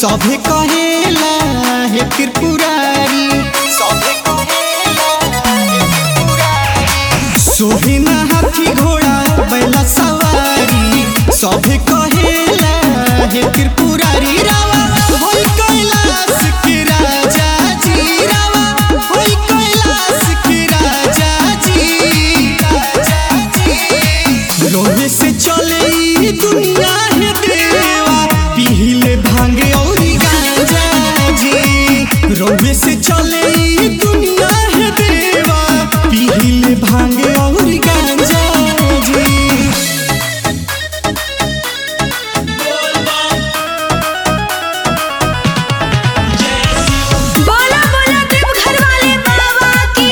सभे कहेला हे त्रिपुरारी सभे कहेला हे त्रिपुरारी सोहे ना हाथी घोड़ा बैला सवारी सभे कहेला हे त्रिपुरारी रावा होई कैलाश के राजा जी रावा होई कैलाश के राजा जी राजा जी रोहे से चले ई दुनिया है देवा पीले भांगे और गांजा जी रोहे से चले ई दुनिया है देवा पीले भांगे और गांजा जी बोला बोला देवघर वाले बाबा की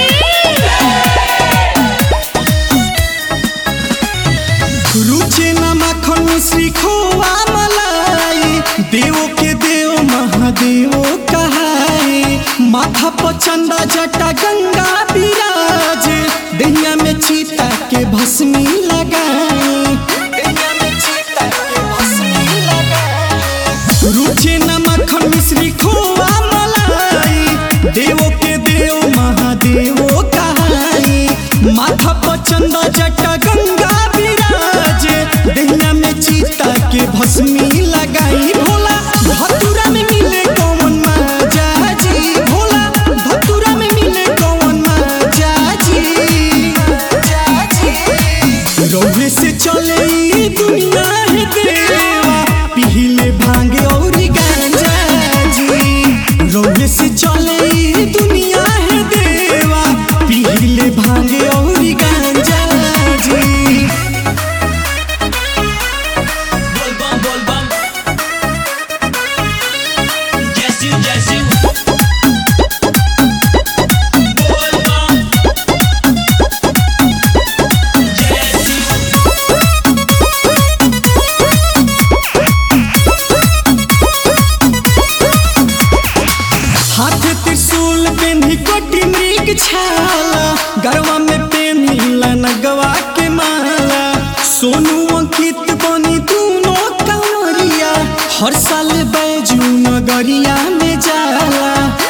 रुचे न माखन मिश्री खोआ मलाई देव के देव महादेव कहाए माथा पर चंदा जटा गंगा विराज दहिया में चीता के भस्मी लगाए दहिया में चीता के भस्मी लगाए रुचे न माखन मिश्री खोआ मलाई देव के देव महादेव कहाई माथा पर चंदा जटा गंगा विराज दहिया में चीता के भस्मी लगाई भोला धतुरा में मिले कौन माजा जी भोला धतुरा में मिले कौन माजा जी माजा जी रौहे से चले ई दुनिया है देवा पीले भांगे और गांजा जी रौहे से चले ई दुनिया है देवा पीले भांगे और गांजा जी बोल बम बोल बम जैसी जैसी बोल बम जैसी हाथ त्रिशूल पेन्ही कोटि मृग छाला गरवा में पेन्हिला नगवा के माला सोनू अंकित बनी दूनो कंवरिया हर साल बैजू नगरिया में जाला